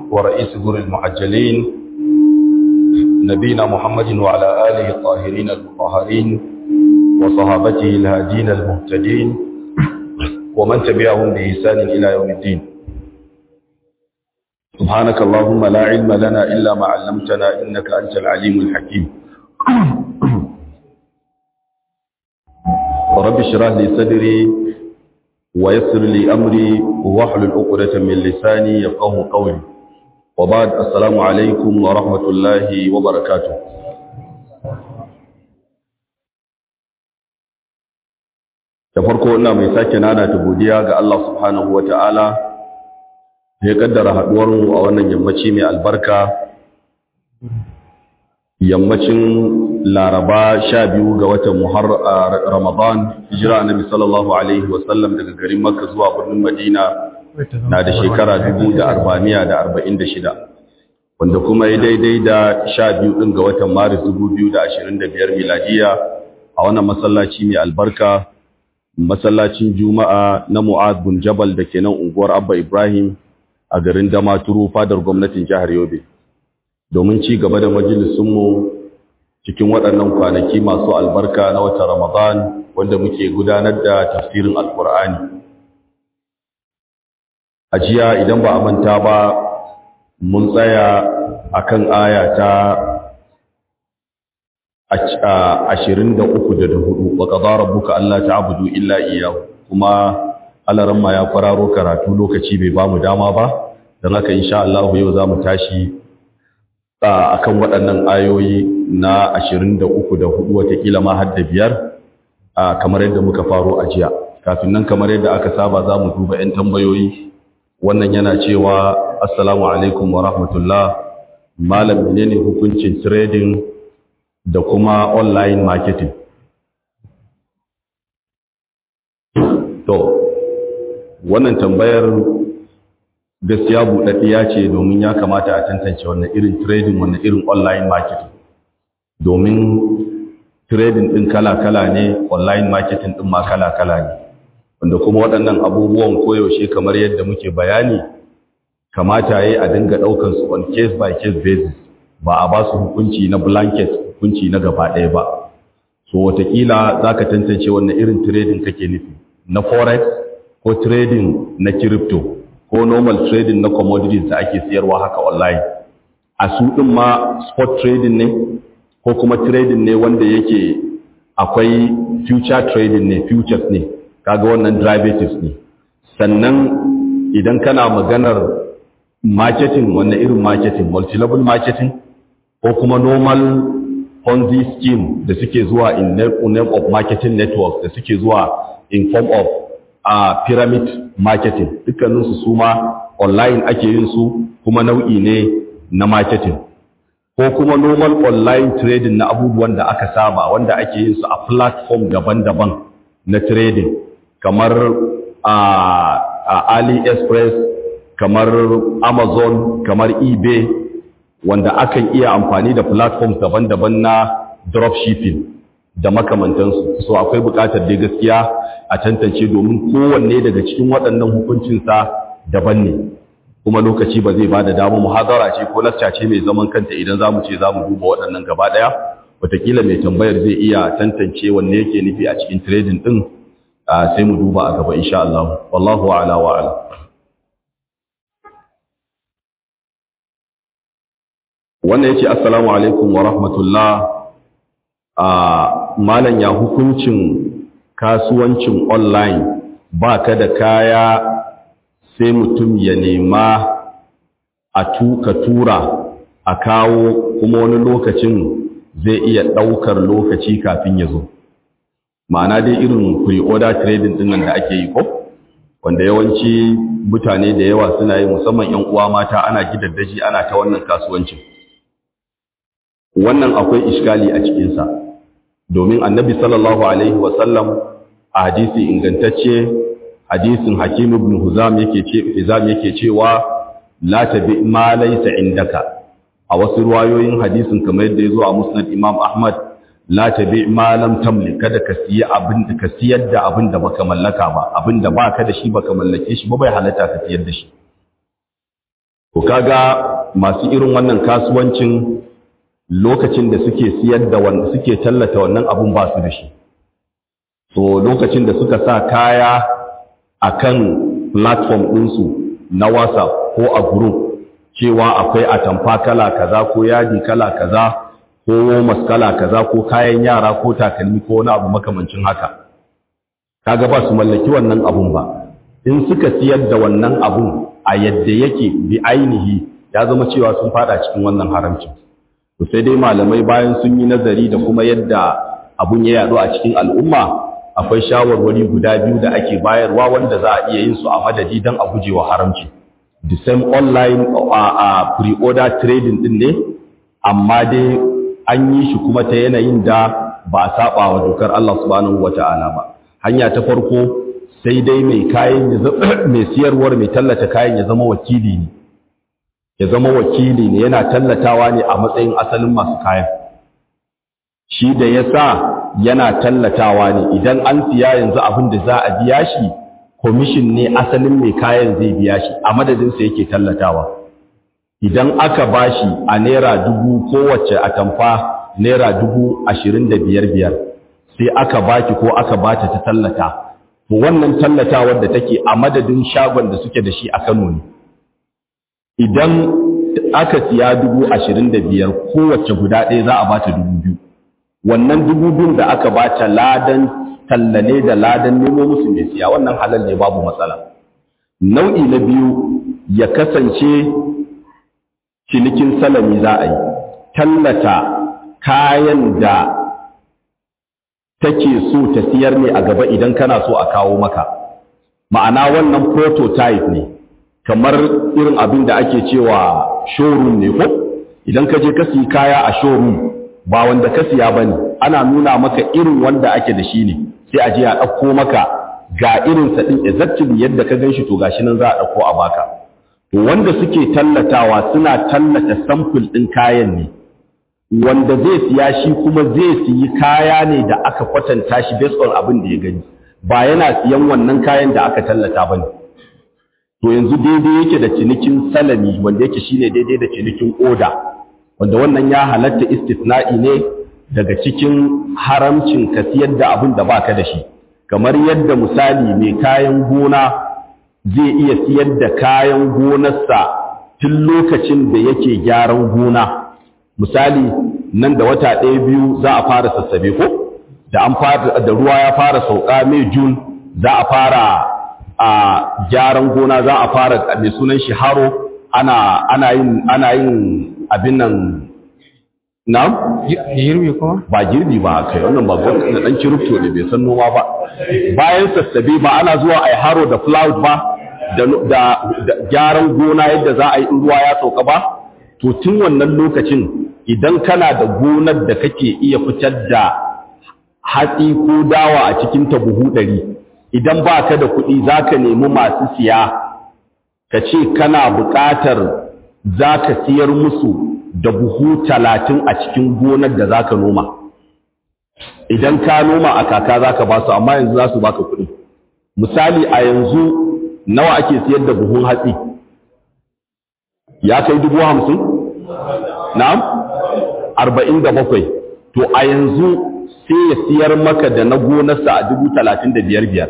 ورئيس جر المعجلين نبينا محمد وعلى آله الطاهرين المطهرين وصحابته الهادين المهتدين ومن تبعهم بإحسان إلى يوم الدين سبحانك اللهم لا علم لنا إلا ما علمتنا إنك أنت العليم الحكيم رب اشرح لي صدري ويسر لي أمري واحلل عقدة من لساني يفقه قولي وبعد السلام عليكم ورحمة الله وبركاته da farko ina mai sake nana ta godiya ga Allah subhanahu wa ta'ala ya kaddara haduwarmu a wannan yammaci mai albarka yammacin laraba sha biyu ga watan muhar ramadan hijira annabi sallallahu alaihi wasallam daga garin makka zuwa birnin madina na da shekara dubu da arba'amiya da arba'in da shida wanda kuma ya daidai da sha biyu ɗin ga watan maris dubu biyu da ashirin da biyar miladiya a wannan masallaci mai albarka masallacin juma'a na mu'ad bin jabal da ke nan unguwar abba ibrahim a garin damaturu fadar gwamnatin jihar yobe domin ci gaba da majalisunmu cikin waɗannan kwanaki masu albarka na wata ramadan wanda muke gudanar da tafsirin alkur'ani a jiya idan ba a manta ba mun tsaya akan aya ta ashirin da uku da da hudu wa ƙaza rabbuka Allah ta'budu illa iyyahu kuma alaramma ya kwararo karatu lokaci bai ba mu dama ba don haka insha Allah yau za mu tashi akan waɗannan ayoyi na ashirin da uku da hudu watakila ma har da biyar kamar yadda muka faro a jiya kafin nan kamar yadda aka saba za mu duba 'yan tambayoyi wannan yana cewa assalamu alaikum wa rahmatullah malam menene hukuncin trading da kuma online marketing to wannan tambayar gaskiya buɗaɗɗiya ce domin ya kamata a tantance wannan irin trading wannan irin online marketing domin trading ɗin kala-kala ne online marketing ɗin ma kala-kala ne wanda kuma waɗannan abubuwan koyaushe kamar yadda muke bayani kamata ya yi a dinga ɗaukansu on case by case basis ba a ba su hukunci na blanket hukunci na gaba ɗaya ba so watakila za ka tantance wannan irin trading kake nufi na forex ko trading na crypto ko normal trading na commodities da ake siyarwa haka online a su ɗin ma spot trading ne ko kuma trading ne wanda yake akwai future trading ne futures ne kaga wannan derivatives ne sannan idan kana maganar marketing wannan irin marketing multi-level marketing ko kuma normal ponzi scheme da suke zuwa in name of marketing networks da suke zuwa in form of uh, pyramid marketing dukkaninsu su ma online ake yin su kuma nau'i ne na marketing ko kuma normal online trading na abubuwan da aka saba wanda ake yin su a platform daban-daban na trading kamar a uh, uh, AliExpress kamar Amazon kamar eBay wanda akan iya amfani da platforms daban-daban na dropshipping da makamantansu so akwai buƙatar dai gaskiya a tantance domin kowanne daga cikin waɗannan hukuncinsa daban ne kuma lokaci ba zai ba da damu muhazara ce ko lacca ce mai zaman kanta idan za mu ce za mu duba waɗannan gaba ɗaya wataƙila mai tambayar zai iya tantance wanne yake nufi a cikin trading ɗin sai mu duba a gaba insha Allah wallahu a'la wa a'lam wannan yace assalamu alaikum wa rahmatullah a malan ya hukuncin kasuwancin online ba ka da kaya sai mutum ya nema a tuka tura a kawo kuma wani lokacin zai iya ɗaukar lokaci kafin ya zo ma'ana dai irin pre-order trading ɗin nan da ake yi ko wanda yawanci mutane da yawa suna yi musamman 'yan uwa mata ana gidaddaji ana ta wannan kasuwancin wannan akwai iskali a cikinsa domin annabi sallallahu alaihi wasallam a hadisi ingantacce hadisin hakim ibn huzam yake ce hizam yake cewa la tabi ma laysa indaka a wasu ruwayoyin hadisin kamar yadda yazo a musnad imam ahmad la tabi ma lam tamlik kada ka siya abin da ka siyar da abin da baka mallaka ba abin da baka da shi baka mallake shi ba bai halatta ka siyar da shi to kaga masu irin wannan kasuwancin lokacin da suke siyar da wanda suke tallata wannan abun ba su da shi so lokacin da suka sa kaya akan platform ɗinsu na WhatsApp ko a group cewa akwai atamfa kala kaza ko yadi kala kaza ko womas kala kaza ko kayan yara ko takalmi ko wani abu makamancin haka kaga ba su mallaki wannan abun ba in suka siyar da wannan abun a yadda yake bi ainihi ya zama cewa sun fada cikin wannan haramcin to sai dai malamai bayan sun yi nazari da kuma yadda abun ya yadu a cikin al'umma akwai shawarwari guda biyu da ake bayarwa wanda za a iya yin su a madadi don a gujewa haramci the same online a pre-order trading din ne amma dai an yi shi kuma ta yanayin da ba a saba wa dokar Allah subhanahu wata'ala ba hanya ta farko sai dai mai kayan mai siyarwar mai tallata kayan ya zama wakili ne ya zama wakili ne yana tallatawa ne a matsayin asalin masu kayan shi da ya sa yana tallatawa ne idan an siya yanzu abin da za a biya shi komishin ne asalin mai kayan zai biya shi a madadinsa yake tallatawa idan aka bashi a naira dubu kowace atamfa naira dubu ashirin da biyar biyar sai aka baki ko aka bata ta tallata to wannan tallatawar da take a madadin shagon da suke da shi a Kano ne idan aka siya dubu ashirin da biyar kowace guda ɗaya za a bata dubu biyu wannan dubu biyun da aka bata ladan tallane da ladan nemo musu mai siya wannan halal ne babu matsala nau'i na biyu ya kasance cinikin salami za a yi tallata kayan da take so ta siyar ne a gaba idan kana so a kawo maka ma'ana wannan prototype ne kamar irin abin da ake cewa showroom ne ko idan ka je ka siyi kaya a showroom ba wanda ka siya bane ana nuna maka irin wanda ake da shi ne sai a je a ɗauko maka ga irin sa din exactly yadda ka ganshi to gashi nan za a ɗauko a baka to wanda suke tallatawa suna tallata sample ɗin kayan ne wanda zai siya shi kuma zai siyi kaya ne da aka kwatanta shi based on abin da ya gani ba yana siyan wannan kayan da aka tallata ba ne to yanzu daidai yake da cinikin salami wanda yake shine daidai da cinikin oda wanda wannan ya halatta istisna'i ne daga cikin haramcin ka siyar da abin da baka da shi kamar yadda misali mai kayan gona zai iya siyar da kayan gonarsa tun lokacin da yake gyaran gona misali nan da wata ɗaya biyu za a fara sassabe ko da an fara da ruwa ya fara sauka mai jun za a fara a gyaran gona za a fara mai sunan shi haro ana ana yin ana yin abin nan na girbi kuma ba girbi ba kai wannan ba gwamnati da dan kirifto ne bai san noma ba bayan sassabe ba ana zuwa ai haro da cloud ba da da gyaran gona yadda za a yi in ruwa ya sauka ba to tun wannan lokacin idan kana da gonar da kake iya fitar da hatsi ko dawa a cikin ta buhu ɗari idan ba ka da kuɗi za ka nemi masu siya ka ce kana buƙatar za ka siyar musu da buhu talatin a cikin gonar da za ka noma idan ka noma a kaka za ka ba su amma yanzu za su baka kuɗi misali a yanzu nawa ake siyar da buhun hatsi ya kai dubu hamsin na'am arba'in da bakwai to a yanzu sai ya siyar maka da na gonarsa a dubu talatin da biyar biyar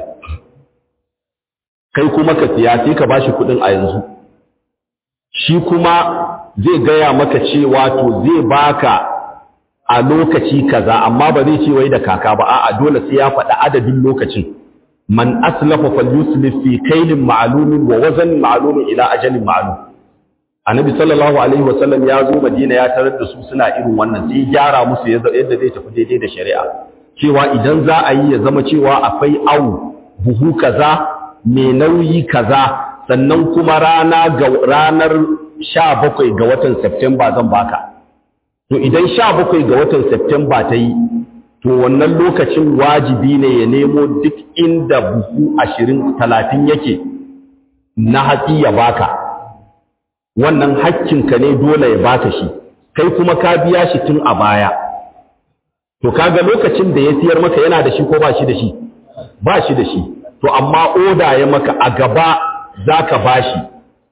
kai kuma ka siya sai ka bashi kuɗin a yanzu shi kuma zai gaya maka cewa to zai baka a lokaci kaza amma ba zai ce wai da kaka ba a'a dole sai ya faɗi adadin lokacin man aslafa falyuslif fi kailin ma'lumin wa wazanin ma'lumin ila ajalin ma'lum annabi sallallahu alaihi wasallam ya zo madina ya tarar da su suna irin wannan sai gyara musu yadda zai tafi daidai da shari'a cewa idan za a yi ya zama cewa akwai awu buhu kaza mai nauyi kaza sannan kuma rana ga ranar 17 ga watan September zan baka to idan 17 ga watan September ta yi to wannan lokacin wajibi ne ya nemo duk inda buhu 20 30 yake na hatsi ya baka wannan hakkinka ne dole ya baka shi kai kuma ka biya shi tun a baya to kaga lokacin da ya siyar maka yana da shi ko ba shi da shi ba shi da shi to amma oda ya maka a gaba zaka bashi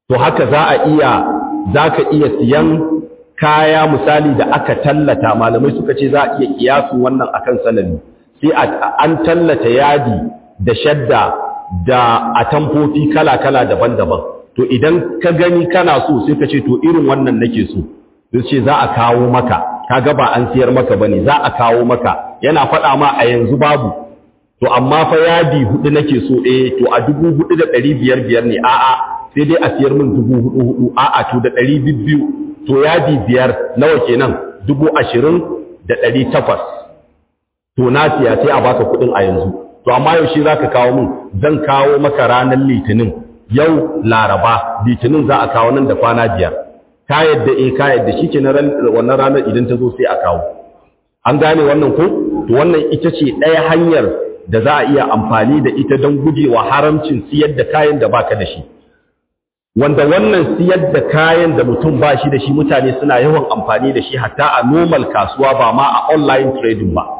to haka za a iya za ka iya siyan kaya misali da aka tallata malamai suka ce za a iya kiyasu wannan akan salami sai an tallata yadi da shadda da atamfofi kala-kala daban-daban to idan ka gani kana so sai ka ce to irin wannan nake so sai ce za a kawo maka kaga ba an siyar maka bane za a kawo maka yana faɗa ma a yanzu babu to amma fa yadi hudu nake so eh to a dubu hudu da ɗari biyar biyar ne a'a sai dai a siyar min dubu hudu hudu a'a to da ɗari biyu to yadi biyar nawa kenan dubu ashirin da ɗari takwas to na siya sai a baka kuɗin a yanzu to amma yaushe za ka kawo min zan kawo maka ranar litinin yau laraba litinin za a kawo nan da kwana biyar ka yadda eh ka yadda shi ke wannan ranar idan ta zo sai a kawo an gane wannan ko to wannan ita ce ɗaya hanyar da za a iya amfani da ita don gujewa haramcin siyar da kayan da baka da shi wanda wannan siyar da kayan da mutum ba shi da shi mutane suna yawan amfani da shi hatta a normal kasuwa ba ma a online trading ba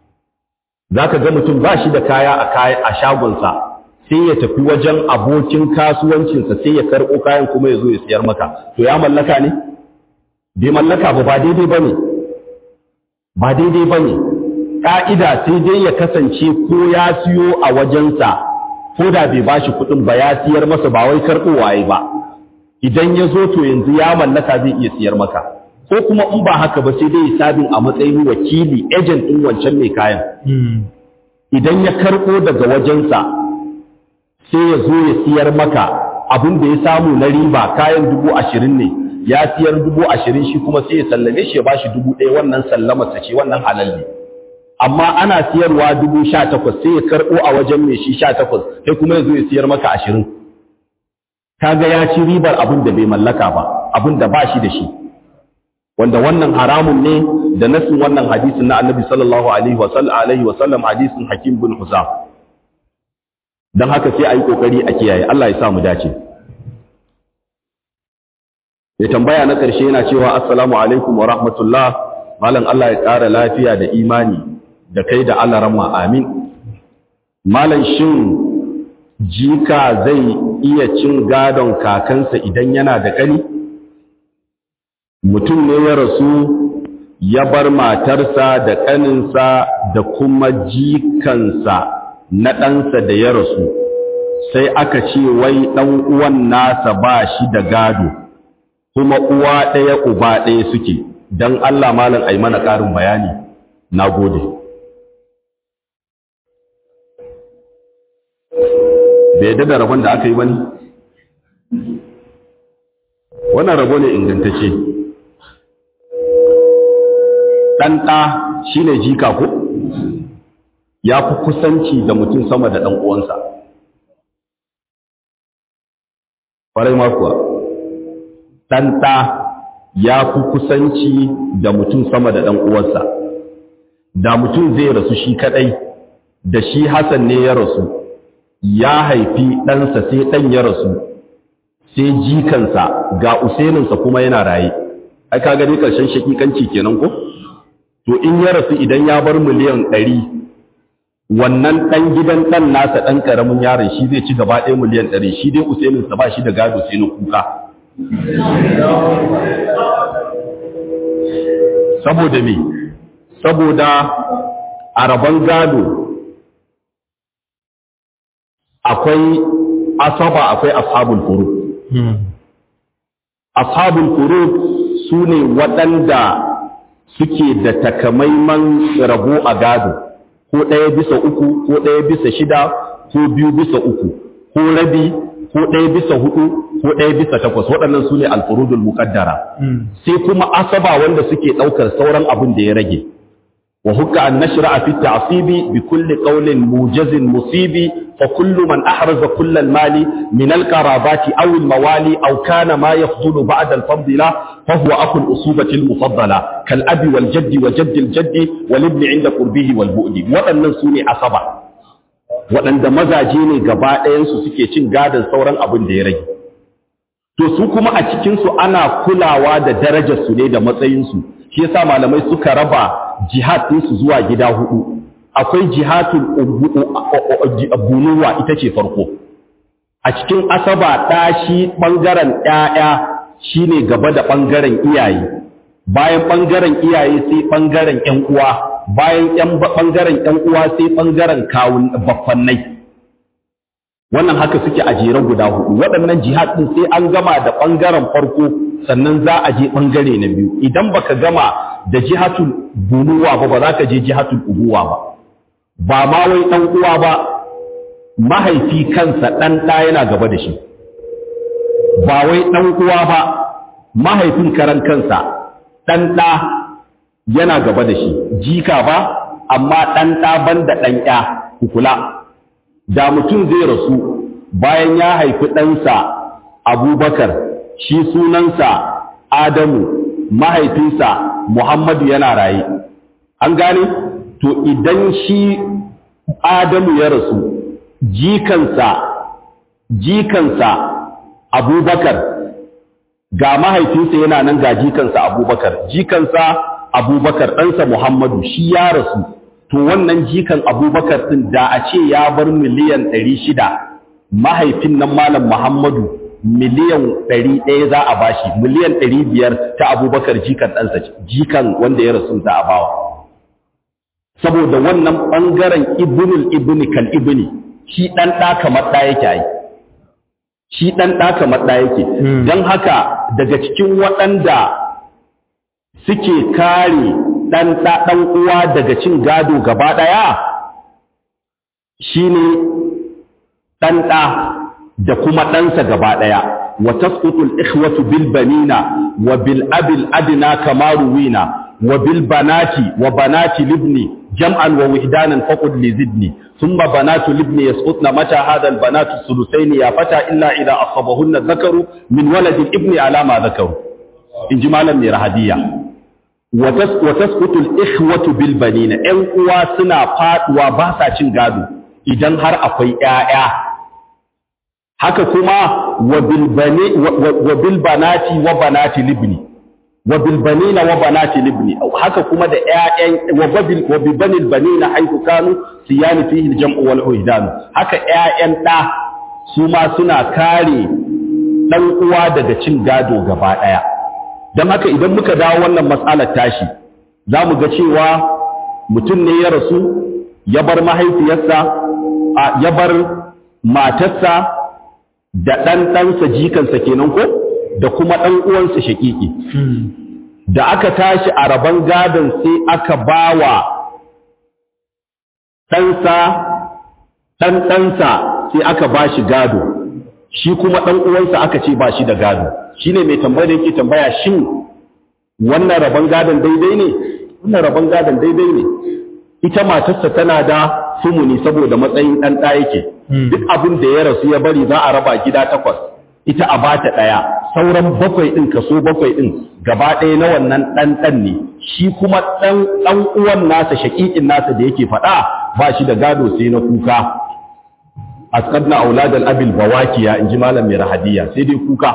za ka ga mutum ba shi da kaya a shagonsa sai ya tafi wajen abokin kasuwancinsa sai ya karɓo kayan kuma ya zo ya siyar maka to ya mallaka ne bai mallaka ba ba daidai ba ne ba daidai ba ne ƙa'ida sai dai ya kasance ko ya siyo a wajensa ko da bai ba shi kuɗin ba ya siyar masa ba wai karɓowa ya ba idan ya zo to yanzu ya mallaka zai iya siyar maka ko kuma in ba haka ba sai dai sabin a matsayin wakili agent ɗin wancan mai kayan idan ya karɓo daga wajensa sai ya zo ya siyar maka abin da ya samu na riba kayan dubu ashirin ne ya siyar dubu ashirin shi kuma sai ya sallame shi ya ba shi dubu ɗaya wannan sallamarsa ce wannan halal ne amma ana siyarwa dubu sha takwas sai ya karɓo a wajen mai shi sha takwas sai kuma ya zo ya siyar maka ashirin kaga ya ci ribar abin da bai mallaka ba abin da ba shi da shi wanda wannan haramun ne da nasin wannan hadisin na annabi sallallahu alaihi wa sallam hadisin hakim bin husam don haka sai a yi ƙoƙari a kiyaye Allah ya sa mu dace ya tambaya na ƙarshe yana cewa assalamu alaikum wa rahmatullah malam Allah ya ƙara lafiya da imani da kai da Allah ramma amin malam shin jika zai iya cin gadon kakansa idan yana da ƙani mutum ne ya rasu ya bar matarsa da ƙaninsa da kuma jikansa na ɗansa da ya rasu sai aka ce wai ɗan uwan nasa ba shi da gado kuma uwa ɗaya uba ɗaya suke don Allah malam ai mana ƙarin bayani na gode bai yadda da rabon da aka yi wani wannan rabo ne ingantacce ɗan ɗa shi ne jika ko? ya fi kusanci da mutum sama da ɗan uwansa. Farai makuwa, ɗan ɗa ya fi kusanci da mutum sama da ɗan uwansa. Da mutum zai rasu shi kaɗai, da shi Hassan ne ya rasu, ya haifi ɗansa sai ɗan ya rasu, sai jikansa ga Usaininsa kuma yana raye. Ai, ka gani ƙarshen shakikanci kenan ko? To, in ya rasu idan ya bar miliyan ɗari wannan ɗan gidan ɗan nasa ɗan ƙaramin yaron shi zai ci gaba ɗaya miliyan ɗari shi dai usaininsa ba shi da gado sai na kuka saboda me saboda a rabon gado akwai asaba akwai ashabul furu ashabul furu su ne waɗanda suke da takamaiman rabo a gado ko ɗaya bisa uku ko ɗaya bisa shida ko biyu bisa uku ko rabi ko ɗaya bisa hudu ko ɗaya bisa takwas waɗannan su ne alfurudul muƙaddara sai kuma asaba wanda suke ɗaukar sauran abin da ya rage wa hukka an nashra fi ta'sibi bi kulli qawlin mujazin musibi fa kullu man ahraza kull al mali min al qarabati aw al mawali aw kana ma yafdulu ba'da al fadila fa huwa akhu al usubati al mufaddala kal abi wal jaddi wa jaddi al jaddi wal ibn inda qurbihi wal bu'di waɗannan su ne asaba waɗanda mazaje ne gaba ɗayansu suke cin gadon sauran abin da ya rage. To su kuma a cikinsu ana kulawa da darajarsu ne da matsayinsu, shi yasa malamai suka raba jihad ɗinsu zuwa gida hudu. Akwai jihadul bunuwa ita ce farko, a cikin asaba ɗa shi ɓangaren ‘ya'ya shi ne gaba da ɓangaren iyaye bayan ɓangaren iyaye sai ɓangaren ‘yan uwa bayan ɓangaren ‘yan uwa sai ɓangaren kawun baffannai wannan haka suke a jere guda hudu waɗannan jihad ɗin sai an gama da ɓangaren farko sannan za a je ɓangare na biyu idan baka gama da jihatul bunuwa ba ba za ka je jihatul ubuwa ba ba ma wai ɗan uwa ba mahaifi kansa ɗan ɗa yana gaba da shi ba wai ɗan uwa ba mahaifin karan kansa ɗan ɗa yana gaba da shi jika ba amma ɗan ɗa ban da ɗan ƴa kula da mutum zai rasu bayan ya haifi ɗansa abubakar shi sunansa adamu mahaifinsa muhammadu yana raye an gane to idan shi adamu ya rasu jikansa jikansa abubakar ga mahaifinsa yana nan ga jikansa abubakar jikansa abubakar ɗansa muhammadu shi ya rasu to wannan jikan abubakar ɗin da a ce ya bar miliyan ɗari shida mahaifin nan malam muhammadu miliyan ɗari ɗaya za a bashi miliyan ɗari biyar ta abubakar jikan ɗansa jikan wanda ya rasu za a bawa saboda wannan ɓangaren ibnul ibni kal ibni shi ɗan ɗa kamar ɗa yake ai shi ɗan ɗa kamar ɗa yake don haka daga cikin waɗanda suke kare ɗan ɗa ɗan uwa daga cin gado gaba ɗaya shine ɗan ɗa da kuma ɗansa gaba ɗaya wa tasqutul ikhwatu bil banina wa bil abil adna kama ruwina wa bil banati wa banati libni jam'an wa wihdanan faqud li zidni thumma banatu libni yasqutna mata hadha al banatu thuluthain ya fata illa idha asabahunna dhakaru min walad al ibni ala ma dhakaru in ji malam mai rahadiya wa tasqutu al ikhwatu bil banina ƴan uwa suna faduwa ba sa cin gado idan har akwai ƴaƴa haka kuma wa bil banati wa banati libni wa bil banina wa banati libni haka kuma da ƴaƴan wa bil wa bil banil banina haythu kanu siyani fihi al jam'u wal uhdan haka ƴaƴan da su ma suna kare dan uwa daga cin gado gaba daya dan haka idan muka dawo wannan mas'alar tashi zamu ga cewa mutum ne ya rasu ya bar mahaifiyarsa ya bar matarsa da ɗan ɗansa jikansa kenan ko da kuma ɗan uwansa shaƙiƙi da aka tashi a rabon gadon sai aka bawa ɗansa ɗan ɗansa sai aka ba shi gado shi kuma ɗan uwansa aka ce ba shi da gado shi ne mai tambaya da yake tambaya shin wannan rabon gadon daidai ne wannan rabon gadon daidai ne ita matarsa tana da sumuni saboda matsayin ɗan ɗa yake duk abin da ya rasu ya bari za a raba gida takwas ita a bata ɗaya sauran bakwai ɗin kaso bakwai ɗin gaba ɗaya na wannan ɗan ɗan ne shi kuma ɗan ɗan uwan nasa shaƙiƙin nasa da yake faɗa ba shi da gado sai na kuka asqadna auladal abil bawakiya in ji malam mai rahadiya sai dai kuka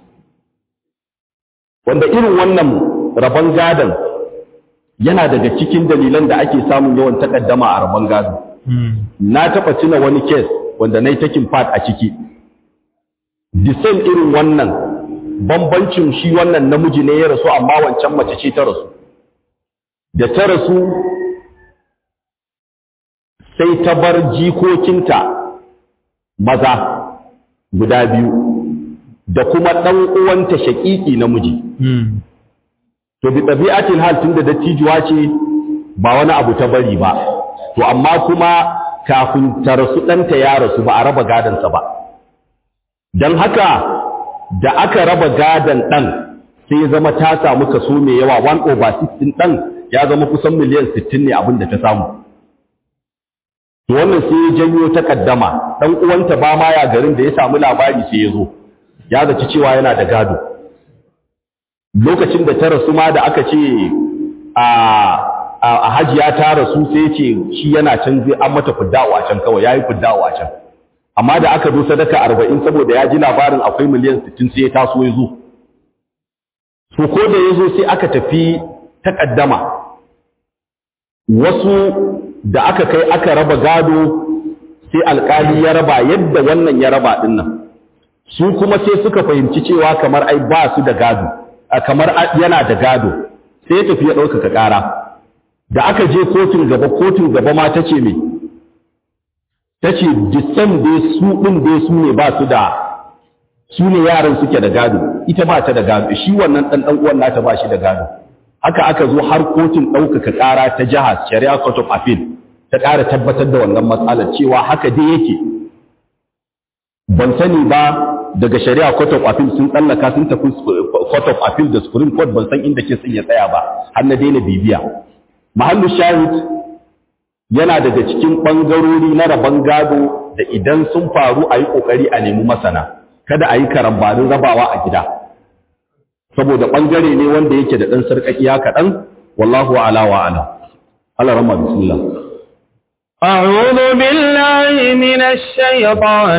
wanda irin wannan rabon gadon yana daga cikin dalilan da ake samun yawan takaddama a rabon gado na taɓa tuna wani kes wanda na yi takin fat a ciki disan irin wannan bambancin shi wannan namiji ne ya rasu amma wancan mace ce ta rasu da ta rasu sai ta bar jikokinta maza guda biyu da kuma ɗan uwanta shaƙiƙi namiji to bi ɗabi'atin hal tun da dattijuwa ce ba wani abu ta bari ba to amma kuma kafin ta rasu ɗanta ya rasu ba a raba gadansa ba don haka da aka raba gadan ɗan sai ya zama ta samu kaso mai yawa 1 over 16 ɗan ya zama kusan miliyan 60 ne abin da ta samu to wannan sai ya janyo takaddama ɗan uwanta ba ma ya garin da ya samu labari sai ya zo ya zaci cewa yana da gado lokacin da ta rasu ma da aka ce a a hajiya ta rasu sai ce shi yana can zai an mata fidda'u a can kawai yayi fidda'u a can amma da aka zo sadaka 40 saboda ya ji labarin akwai miliyan 60 sai ya taso ya zo to ko da ya zo sai aka tafi takaddama wasu da aka kai aka raba gado sai alkali ya raba yadda wannan ya raba din nan su kuma sai suka fahimci cewa kamar ai ba su da gado kamar yana da gado sai ya tafi ya ɗaukaka ƙara da aka je kotun gaba kotun gaba ma ta ce me ta ce disan dai su ɗin dai su ne ba su da su ne yaran suke da gado ita ba ta da gado shi wannan ɗan ɗan uwan nata ba shi da gado haka aka zo har kotun ɗaukaka ƙara ta jiha shari'a court of appeal ta ƙara tabbatar da wannan matsalar cewa haka dai yake ban sani ba daga shari'a court of appeal sun tsallaka sun tafi court of appeal da supreme court ban san inda ke sun ya tsaya ba har na daina bibiya mahallu shahid yana daga cikin ɓangarori na rabon gado da idan sun faru a yi ƙoƙari a nemi masana kada a yi karambanin rabawa a gida saboda ɓangare ne wanda yake da ɗan sarƙaƙiya kaɗan wallahu ala wa ala ala rama bismillah أعوذ بالله من الشيطان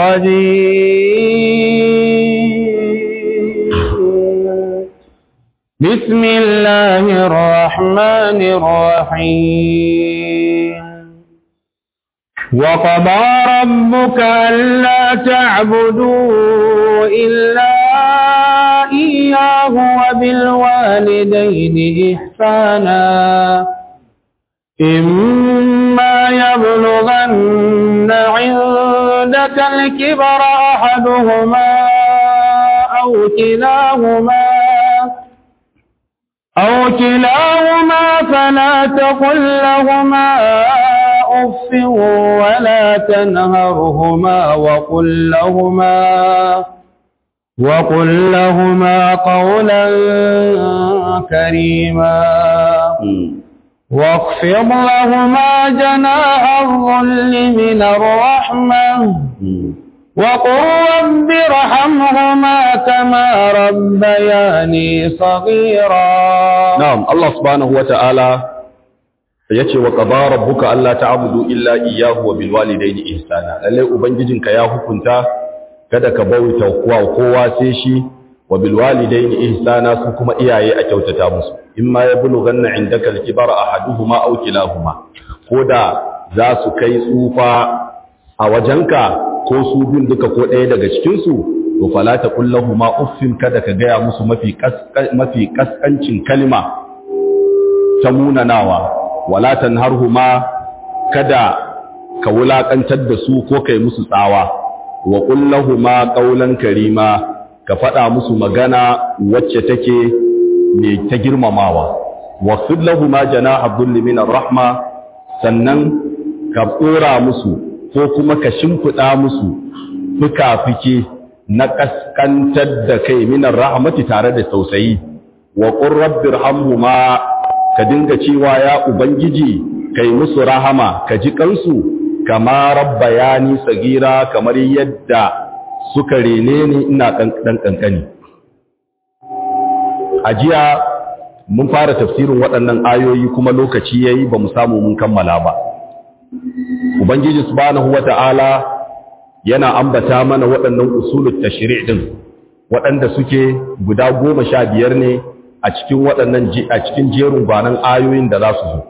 الرجيم بسم الله الرحمن الرحيم وقضى ربك ألا تعبدوا إلا إياه وبالوالدين إحسانا إما يبلغن عندك الكبر أحدهما أو كلاهما أو كلاهما فلا تقل لهما أف ولا تنهرهما وقل لهما وقل لهما قولا كريما واخفض لهما جناح الظل من الرحمة وقل رب ارحمهما كما ربياني صغيرا na'am Allah subhanahu wata'ala yace wa qada rabbuka alla ta'budu illa iyyahu wa bil walidayni ihsana lalle ubangijinka ya hukunta kada ka bauta kowa kowa sai shi wa bil walidayni ihsana su kuma iyaye a kyautata musu imma yablughanna indaka al kibara ahaduhuma aw kilahuma koda za su kai tsufa a wajenka ko su bin duka ko ɗaya daga cikin su to fala taqul lahumu uffin kada ka gaya musu mafi mafi kaskancin kalma ta munanawa wala tanharhuma kada ka wulakantar da su ko kai musu tsawa wa qul lahumu qawlan karima ka faɗa musu magana wacce take mai ta girmamawa wa khud lahumu janaha dhulli min rahma sannan ka tsora musu ko kuma ka shimfiɗa musu fuka-fike na kaskantar da kai minar rahmati tare da tausayi wa qur rabbir hamhuma ka dinga cewa ya ubangiji kai musu rahama ka ji kansu kama rabbayani sagira kamar yadda suka rene ni ina dan kankani ajiya mun fara tafsirin waɗannan ayoyi kuma lokaci yayi ba mu samu mun kammala ba ubangiji subhanahu wata'ala yana ambata mana waɗannan usulul tashri' din waɗanda suke guda goma sha biyar ne a cikin waɗannan a cikin jerin gwanan ayoyin da za su zo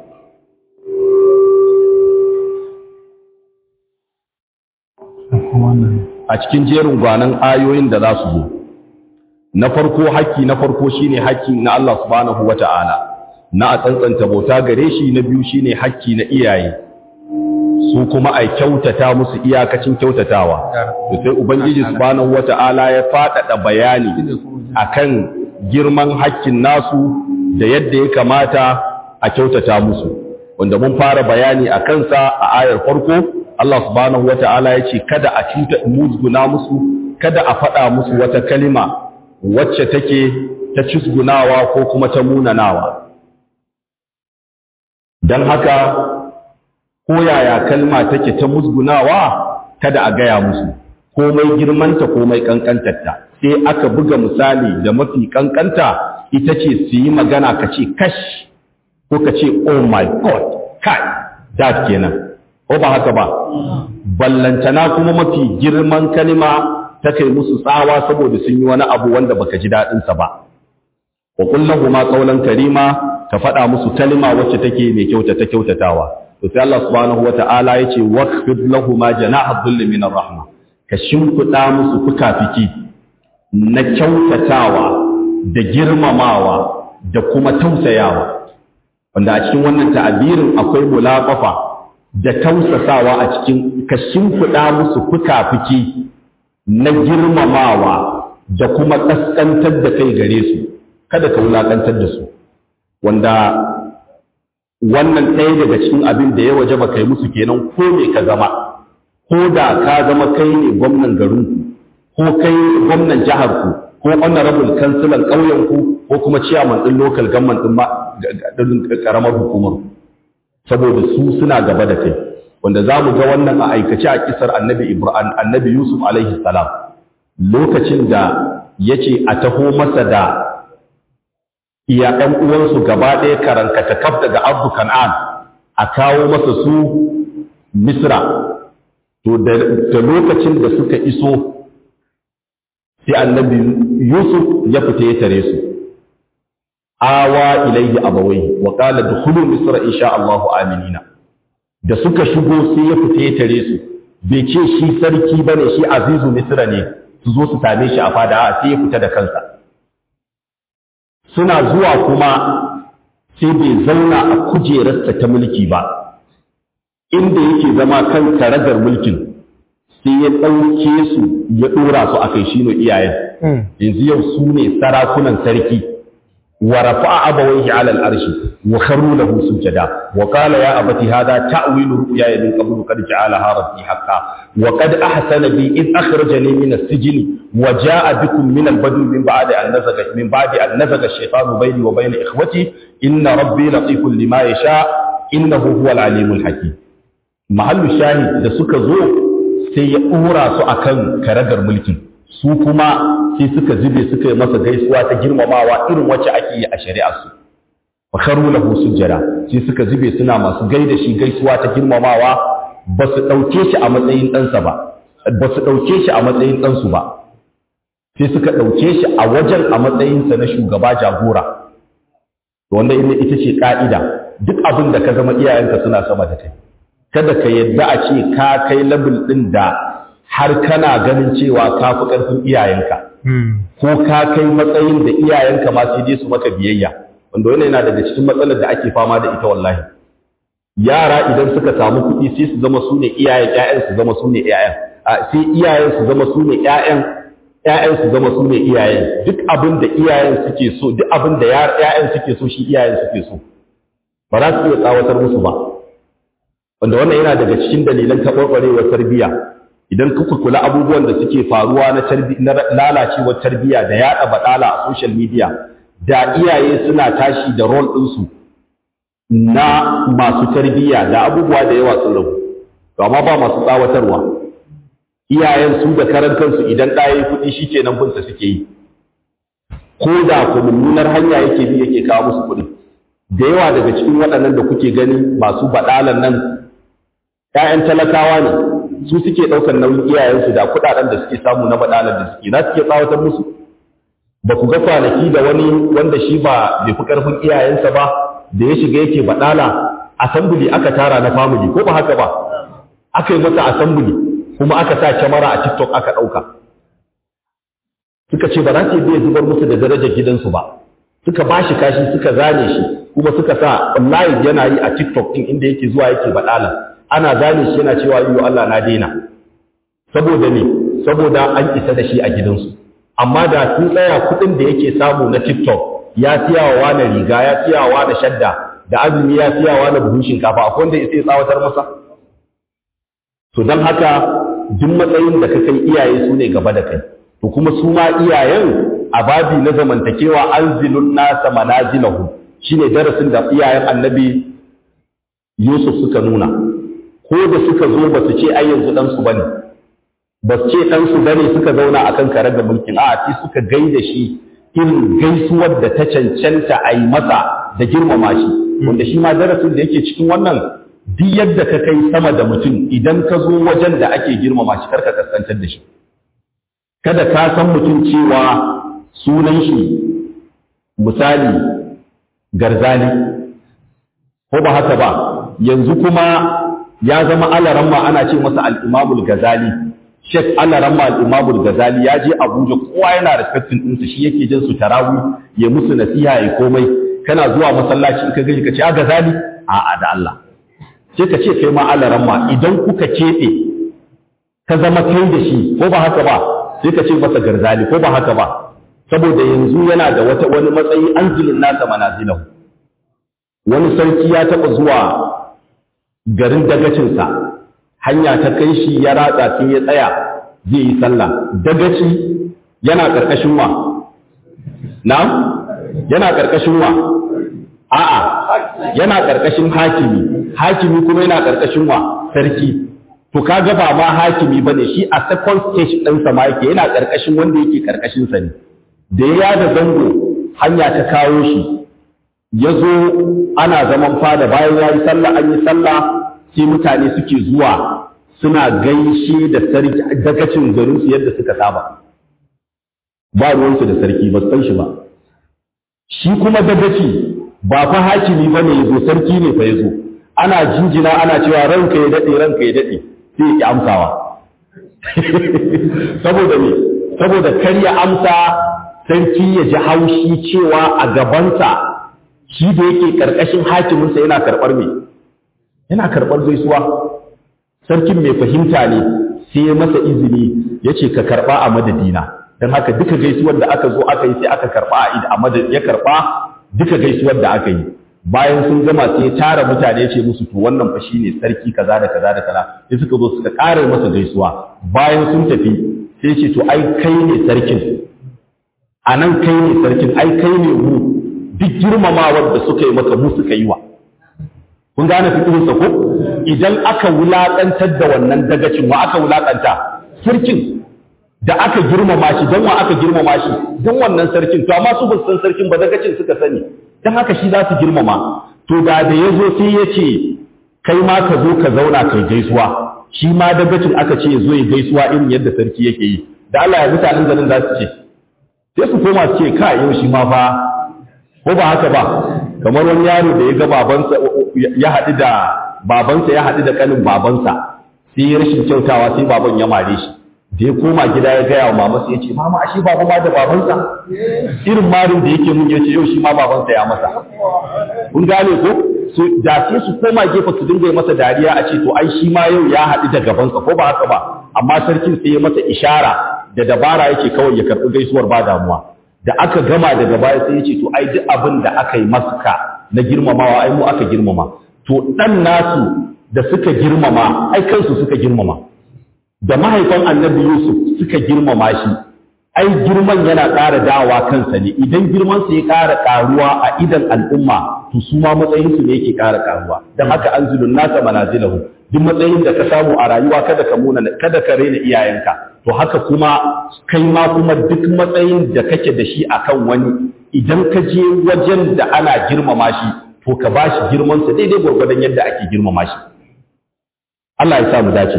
a cikin jerin gwanan ayoyin da za su zo na farko haƙƙi na farko shine haƙƙi na Allah subhanahu wata'ala na a tsantsanta bauta gare shi na biyu shine haƙƙi na iyaye su kuma a kyautata musu iyakacin kyautatawa to sai ubangiji subhanahu wata'ala ya faɗaɗa bayani akan girman haƙƙin nasu da yadda ya kamata a kyautata musu wanda mun fara bayani a kansa a ayar farko Allah subhanahu wata'ala ya ce kada a cuta musguna musu kada a faɗa musu wata kalima wacce take ta cusgunawa ko kuma ta munanawa don haka ko yaya kalma take ta musgunawa kada a gaya musu komai girmanta komai kankantarta sai aka buga misali da mafi kankanta ita ce su yi magana ka ce kash ko ka ce oh my god kai that kenan ko ba haka ba ballantana kuma mafi girman kalma ta kai musu tsawa saboda sun yi wani abu wanda baka ji daɗinsa ba wa kullahu ma qawlan karima ka faɗa musu kalma wacce take mai kyautata kyautatawa to sai Allah subhanahu wata'ala yace waqfid lahumu janaha dhulli min rahma ka shimfiɗa musu fuka-fiki na kyautatawa da girmamawa da kuma tausayawa wanda a cikin wannan ta'abirin akwai mulaƙafa da tausasawa a cikin ka shimfiɗa musu fuka-fiki na girmamawa da kuma ƙasƙantar da kai gare su kada ka wulaƙantar da su wanda wannan ɗaya daga cikin abin da ya waje ba kai musu kenan ko me ka zama ko da ka zama kai ne gwamnan garinku ko kai gwamnan jiharku ko honorable kansilan ƙauyenku ko kuma ciyaman ɗin local government ɗin ƙaramar hukumar saboda su suna gaba da kai wanda za mu ga wannan a aikace a kisar annabi ibrahim annabi yusuf alaihi salam lokacin da ya ce a taho masa da iya ɗan uwansu gaba ɗaya karankata kaf daga abu kan'an a kawo masa su misra to da lokacin da suka iso sai annabi yusuf ya fita ya tare su awa ilayhi abawai wa qala dukhulu misra insha Allahu aminina da suka shigo sai ya fita ya tare su bai ce shi sarki bane shi azizu misra ne su zo su same shi a fada sai ya fita da kansa suna zuwa kuma sai bai zauna a kujerarsa ta mulki ba inda yake zama kan karagar mulkin sai ya ɗauke su ya ɗora su a kai shi ne iyayen yanzu yau su ne sarakunan sarki wa rafa'a abawaihi ala al-arshi wa kharru lahu sujada wa qala ya abati hadha ta'wilu ru'yaya min qablu qad ja'alaha rabbi haqqan wa qad ahsana bi id akhrajani min as-sijn wa ja'a bikum min al-badwi min ba'di an nazaga min ba'di an nazaga ash-shaytanu bayni wa bayna ikhwati inna rabbi latifun lima yasha innahu huwal alimul hakim mahallu shahid da suka zo sai ya ɗora su a kan karagar mulkin su kuma sai suka zube suka yi masa gaisuwa ta girmamawa irin wacce ake yi a shari'arsu fakaru lahu sujjada sai suka zube suna masu gaida shi gaisuwa ta girmamawa ba su ɗauke shi a matsayin ɗansa ba ba su ɗauke shi a matsayin ɗansu ba sai suka ɗauke shi a wajen a matsayinsa na shugaba jagora wanda ita ce ƙa'ida duk abin da ka zama iyayenka suna sama da kai kada ka yadda a ce ka kai labul ɗin da har kana ganin cewa ka fi ƙarfin iyayenka ko ka kai matsayin da iyayenka ma sai dai su maka biyayya wanda wannan yana daga cikin matsalar da ake fama da ita wallahi yara idan suka samu kuɗi sai su zama su ne iyayen ƴaƴan su zama su ne ƴaƴan sai iyayen su zama su ne ƴaƴan ƴaƴan su zama su ne iyayen duk abin da iyayen suke so duk abin da ƴaƴan suke so shi iyayen suke so ba za su iya tsawatar musu ba wanda wannan yana daga cikin dalilan taɓarɓarewar tarbiyya idan kuka kula abubuwan da suke faruwa na lalacewar tarbiyya da yaɗa baɗala a social media da iyaye suna tashi da rol ɗinsu na masu tarbiyya da abubuwa da yawa sun rabu to amma ba masu tsawatarwa iyayen su da karan kansu idan ɗaya ya kuɗi shi kenan bunsa suke yi ko da ku mummunar hanya yake bi yake kawo musu kuɗi da yawa daga cikin waɗannan da kuke gani masu baɗalan nan ‘ya'yan talakawa ne su suke ɗaukar nauyin iyayensu da kuɗaɗen da suke samu na baɗalar da suke na suke tsawatar musu ba ku ga kwanaki da wani wanda shi ba bai fi ƙarfin iyayensa ba da ya shiga yake baɗala asambuli aka tara na family ko ba haka ba aka yi masa asambuli kuma aka sa kyamara a tiktok aka ɗauka suka ce ba za su yi zubar musu da darajar gidansu ba suka ba shi kashi suka zane shi kuma suka sa live yana yi a tiktok ɗin inda yake zuwa yake baɗala ana zane shi yana cewa yiwu Allah na daina saboda ne saboda an isa da shi a gidansu amma da sun tsaya kuɗin da yake samu na tiktok ya siya wa wani riga ya siya wa wani shadda da azumi ya siya wa wani buhun shinkafa akwai wanda ya tsawatar masa to don haka duk matsayin da ka kai iyaye su ne gaba da kai to kuma su ma iyayen a babi na zamantakewa anzilun nasa manazilahu shine darasin da iyayen annabi Yusuf suka nuna ko da suka zo ba su ce ai yanzu dan su bane ba su ce dan su bane suka zauna akan karagar mulkin a'a sai suka gaida shi irin gaisuwar da ta cancanta a yi masa da girmama shi wanda shi ma darasin da yake cikin wannan duk yadda ka kai sama da mutum idan ka zo wajen da ake girmama shi karka kaskantar da shi kada ka san mutum cewa sunan shi misali garzali ko ba haka ba yanzu kuma ya zama alaran ma ana ce masa al'imamul gazali Sheikh Ana Ramma al-Imamul Ghazali ya je Abuja kowa yana respecting ɗinsa shi yake jin su tarawi ya musu nasiha ya komai kana zuwa masallaci in ka gani ka ce a Ghazali a'a da Allah sai ka ce kai ma Ana Ramma idan kuka keɓe ka zama kai da shi ko ba haka ba sai ka ce masa Garzali ko ba haka ba saboda yanzu yana da wata wani matsayi anzilin nasa manazilahu wani sarki ya taɓa zuwa garin dagacinsa hanya ta kai shi ya ratsa sai ya tsaya zai yi sallah dagaci yana ƙarƙashin wa na yana ƙarƙashin wa a'a yana ƙarƙashin hakimi hakimi kuma yana ƙarƙashin wa sarki to kaga ba ma hakimi bane shi a second stage ɗinsa ma yake yana ƙarƙashin wanda yake ƙarƙashin sa ne da ya da zango hanya ta kawo shi ya zo ana zaman fada bayan ya yi sallah an yi sallah sai mutane suke zuwa suna gaishe da sarki dagacin garinsu yadda suka saba ba ruwansu da sarki ba san shi ba shi kuma dagaci ba fa hakimi ba ne ya zo sarki ne fa ya zo ana jinjina ana cewa ranka ya daɗe ranka ya daɗe sai ya ki amsawa saboda me saboda kar ya amsa sarki ya ji haushi cewa a gabansa shi da yake ƙarƙashin hakiminsa yana karɓar me yana karɓar gaisuwa sarkin mai fahimta ne sai ya masa izini ya ce ka karɓa a madadina don haka duka gaisuwar da aka zo aka yi sai aka karɓa a madad ya karɓa duka gaisuwar da aka yi bayan sun gama sai ya tara mutane ya ce musu to wannan fa shine sarki kaza da kaza da kaza sai suka zo suka ƙara masa gaisuwa bayan sun tafi sai ce to ai kai ne sarkin a nan kai ne sarkin ai kai ne mu duk girmamawar da suka yi maka mu suka yi wa kun gane fikirinsa ko idan aka wulaƙantar da wannan dagacin wa aka wulaƙanta sarkin da aka girmama shi don wa aka girmama shi don wannan sarkin to amma su ba san sarkin ba dagacin suka sani don haka shi za su girmama to da da ya zo sai ya ce kai ma ka zo ka zauna kai gaisuwa shi ma dagacin aka ce ya zo ya gaisuwa irin yadda sarki yake yi da Allah ya mutanen garin za su ce sai su koma su ce ka yau shi ma fa ko ba haka ba kamar wani yaro da ya ga babansa ya haɗu da babansa ya haɗu da kanin babansa sai ya rashin kyautawa sai baban ya mare shi da ya koma gida ya gaya wa mama sai ya ce mama ashe baba ma da babansa irin marin da yake mun yace yau shi ma babansa ya masa kun gane ko so da sai su koma gefe su dinga masa dariya a ce to ai shi ma yau ya haɗu da gabansa ko ba haka ba amma sarkin sai ya masa ishara da dabara yake kawai ya karɓi gaisuwar ba damuwa da aka gama daga baya sai ya ce to ai duk abin da aka yi masuka na girmamawa ai mu aka girmama to dan nasu da suka girmama ai kansu suka girmama da mahaifan annabi Yusuf suka girmama shi ai girman yana ƙara dawa kansa ne idan girman sa ya ƙara ƙaruwa a idan al'umma to su ma matsayin su ne yake ƙara ƙaruwa dan haka anzilun nasa manazilahu duk matsayin da ka samu a rayuwa kada ka muna kada ka rena iyayenka to haka kuma kai ma kuma duk matsayin da kake da shi akan wani idan ka je wajen da ana girmama shi to ka ba shi girmansa daidai gwargwadon yadda ake girmama shi Allah ya sa mu dace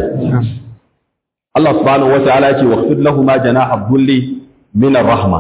Allah subhanahu wa ta'ala ya ce waqfid lahum janaha dhulli min ar-rahma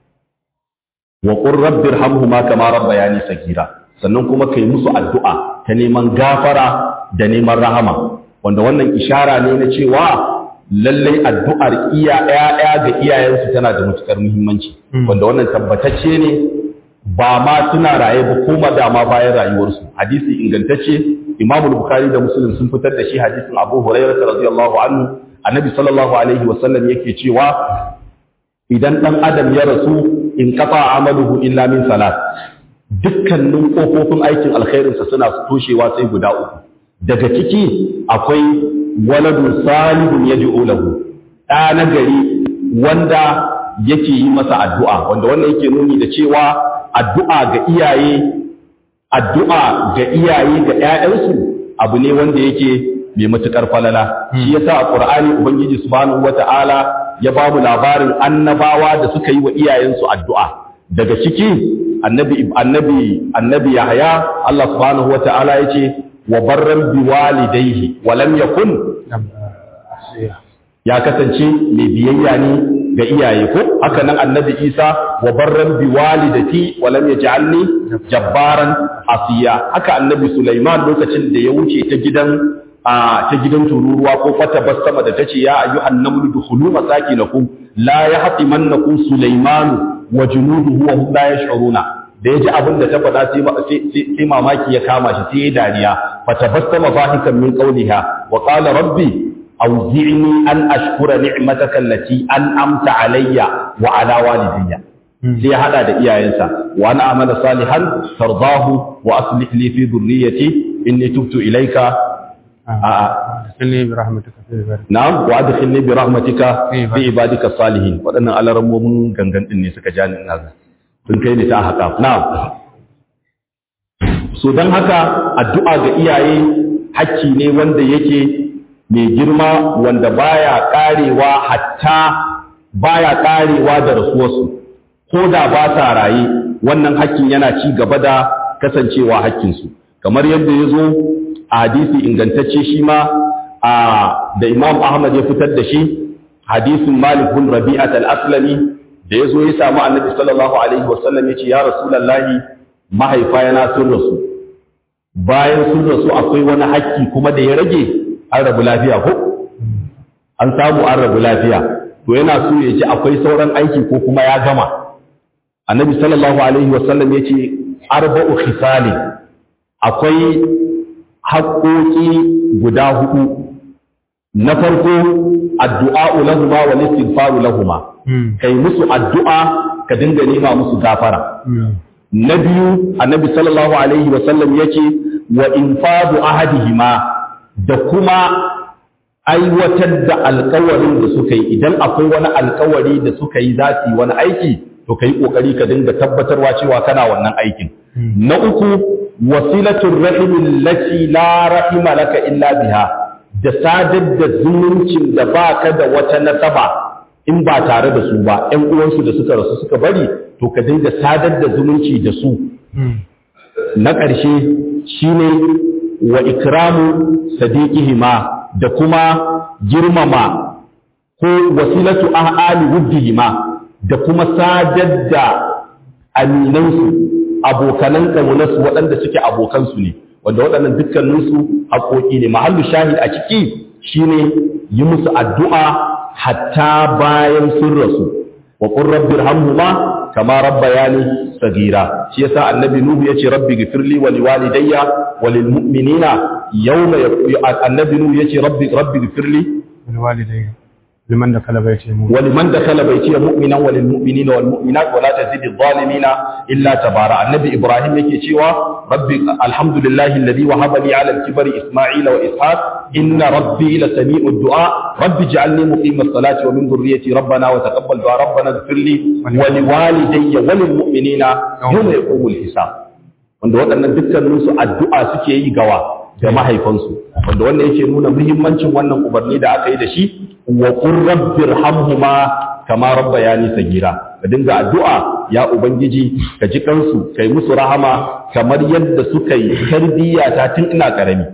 wa qur rabbi irhamhuma kama rabbayani sagira sannan kuma kai musu addu'a ta neman gafara da neman rahama wanda wannan ishara ne na cewa lallai addu'ar iya ‘ya'ya ga iyayensu tana da matuƙar muhimmanci, wanda wannan tabbatacce ne ba ma suna raye ba kuma dama bayan rayuwarsu. Hadisi ingantacce, Imam Bukhari da Muslim sun fitar da shi hadisin Abu Hurairah radiyallahu anhu, Annabi sallallahu alaihi wasallam yake cewa idan ɗan adam ya rasu in kafa amaluhu illa min salat. Dukkanin ƙofofin aikin alkhairinsa suna toshewa sai guda uku. Daga ciki akwai waladun salihun ya lahu ɗa na gari wanda yake yi masa addu'a wanda wannan yake nuni da cewa addu'a ga iyaye addu'a ga iyaye ga ‘ya'yansu abu ne wanda yake mai matuƙar falala shi yasa a ƙur'ani ubangiji subhanahu wata'ala ya ba mu labarin annabawa da suka yi wa iyayensu addu'a daga ciki annabi annabi annabi yahya Allah subhanahu wata'ala yace wa barran biwalidayhi wa lam yakun ya kasance mai biyayya ne ga iyaye ko haka nan annabi Isa wa barran biwalidati wa lam yaj'alni jabbaran asiya haka annabi Sulaiman lokacin da ya wuce ta gidan a ta gidan tururuwa ko fata basama da tace ya ayyuhan namlu dukhulu masakinakum la yahtimannakum sulaymanu wa junuduhu wa hum la yash'uruna da yaji abin da ta faɗa sai mamaki ya kama shi sai ya dariya fatabassama zahikan min qawliha wa qala rabbi awzi'ni an ashkura ni'mataka allati an'amta alayya wa ala walidayya sai ya hada da iyayensa wa ana amala salihan tardahu wa aslih li fi dhurriyyati inni tubtu ilayka adkhilni bi rahmatika fi ibadika na'am wa adkhilni bi rahmatika fi ibadika salihin wadannan alarammomin gangan din ne suka ja ni ina sun kai ni ta haka na'am so dan haka addu'a ga iyaye hakki ne wanda yake mai girma wanda baya karewa hatta baya karewa da rasuwarsu ko da ba sa raye wannan hakkin yana ci gaba da kasancewa hakkinsu kamar yadda ya zo a hadisi ingantacce shi ma a da imam ahmad ya fitar da shi hadisin malik bin rabi'at al-aslami da ya zo ya samu annabi sallallahu alaihi wasallam ya ce ya rasulallahi mahaifa yana sun rasu bayan sun rasu akwai wani hakki kuma da ya rage an rabu lafiya ko an samu an rabu lafiya to yana so ya ji akwai sauran aiki ko kuma ya gama annabi sallallahu alaihi wasallam ya ce arba'u khisali akwai haƙoƙi guda hudu na farko addu'a'u lahuma wa istighfaru lahuma kai musu addu'a ka dinga nema musu gafara na biyu annabi sallallahu alaihi wasallam yace wa infadu ahadihima da kuma aiwatar da alkawarin da suka yi idan akwai wani alkawari da suka yi za su yi wani aiki to ka yi ƙoƙari ka dinga tabbatarwa cewa kana wannan aikin na uku wasilatul rahimin lati la rahima laka illa biha da sadar da zumuncin da baka da wata nasaba in ba tare da su ba ƴan uwansu da suka rasu suka bari to ka dinga sadar da zumunci da su na ƙarshe shine wa ikramu sadiqihima da kuma girmama ko wasilatu ahali wuddihima da kuma sadar da aminansu abokanan ƙaunarsu waɗanda suke abokansu ne wanda waɗannan dukkaninsu haƙoƙi ne mahallu shahid a ciki shine yi musu addu'a hatta bayan sun rasu wa qur rabbi irhamhuma kama rabbayani sagira shi yasa annabi nuhu yace rabbi ghfirli wa liwalidayya wa lilmu'minina yawma annabi nuhu yace rabbi rabbi ghfirli walidayya liman dakhala baiti mu'min ولمن دخل بيتي مؤمنا وللمؤمنين والمؤمنات ولا تزيد الظالمين الا تبارا النبي ابراهيم yake cewa rabbi alhamdulillahi alladhi wahaba li ala al-kibri isma'ila wa ishaq inna rabbi la sami'u du'a rabbi ij'alni muqima as-salati wa min dhurriyyati rabbana wa taqabbal du'a rabbana ighfir li wa li walidayya wa lil mu'minina yawma yaqumu al-hisab wanda waɗannan dukkanin su addu'a suke yi gawa ga mahaifansu wanda wannan yake nuna muhimmancin wannan umarni da aka yi da shi wa qur rabbir hamhuma kama rabbayani sagira ka dinga addu'a ya ubangiji ka ji kansu kai musu rahama kamar yadda suka yi tarbiyya ta tun ina karami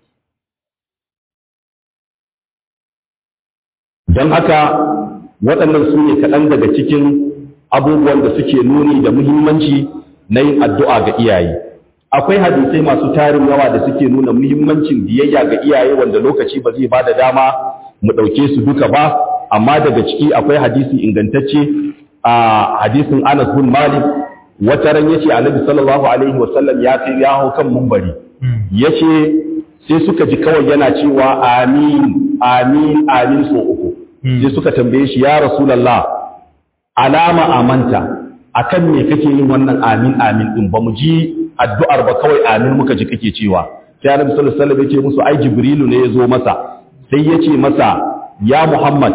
don haka waɗannan su ne kaɗan daga cikin abubuwan da suke nuni da muhimmanci na yin addu'a ga iyaye akwai hadisai masu tarin yawa da suke nuna muhimmancin biyayya ga iyaye wanda lokaci ba zai ba da dama mu ɗauke su duka ba amma daga ciki akwai hadisi ingantacce a hadisin Anas bin Malik wata ran yace Annabi sallallahu alaihi wasallam ya kai ya hau kan mumbari yace sai suka ji kawai yana cewa amin amin amin so uku sai suka tambaye shi ya rasulullah alama amanta akan me kake yin wannan amin amin din ba mu ji addu'ar ba kawai amin muka ji kake cewa sai Annabi sallallahu alaihi wasallam yace musu ai Jibrilu ne ya zo masa sai yace masa ya Muhammad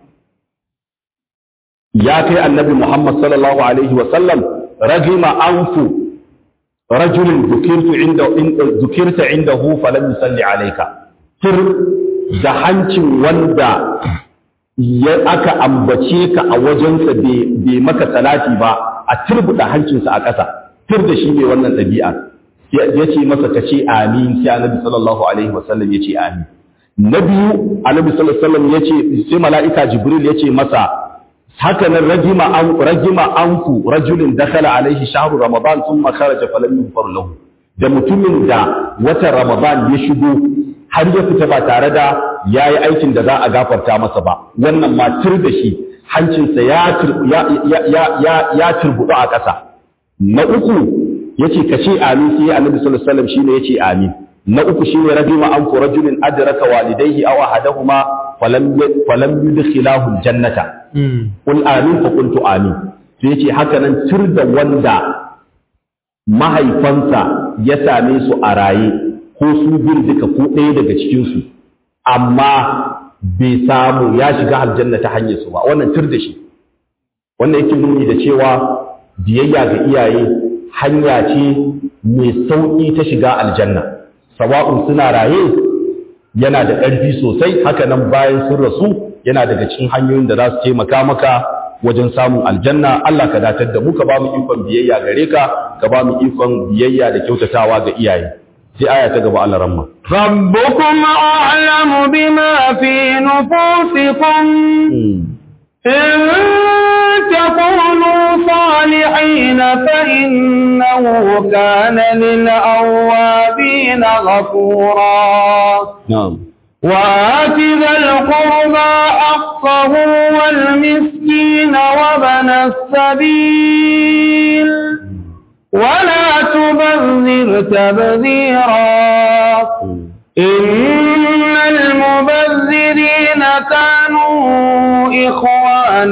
ya kai annabi Muhammad sallallahu alaihi wasallam ragima anfu rajulin dukirtu inda dukirta indahu falam yusalli alayka tir da hancin wanda ya aka ambace ka a wajensa bai maka salati ba a turbuda hancinsa a ƙasa tir da shi ne wannan ɗabi'a ya ce masa ka ce amin sai annabi sallallahu alaihi wasallam ya ce amin na biyu annabi sallallahu alaihi wasallam ya ce sai mala'ika jibril ya ce masa haka nan rajima an rajima anku rajulin dakhala alaihi shahru ramadan thumma kharaja falam yughfar lahu da mutumin da watan ramadan ya shigo har ya fita ba tare da ya yi aikin da za a gafarta masa ba wannan ma tur da shi hancinsa ya turbuɗu a ƙasa na uku ya ce ka ce amin sai annabi sallallahu alaihi wasallam shine ya ce amin na uku shine rajuma an ku rajulin adraka walidayhi aw ahadahuma falam falam yudkhilahu jannata qul amin fa qultu amin sai ya ce haka nan tur da wanda mahaifansa ya same su a raye ko su bin duka ko ɗaya daga cikinsu amma bai samu ya shiga aljanna ta hanyar su ba wannan tur da shi wannan yake nuni da cewa biyayya ga iyaye hanya ce mai sauƙi ta shiga aljanna sawa'un suna raye yana da ƙarfi sosai haka nan bayan sun rasu yana daga cikin hanyoyin da za su taimaka maka wajen samun aljanna Allah ka datar da mu ka ba mu ikon biyayya gare ka ka ba mu ikon biyayya da kyautatawa ga iyaye sai aya ta gaba Allah ramma rabbukum a'lamu bima fi nufusikum in takunu salihin fa innahu kana lil awwabin ghafura na'am وآت ذا القربى حقه والمسكين وابن السبيل ولا تبذر تبذيرا إن المبذرين كانوا إخوان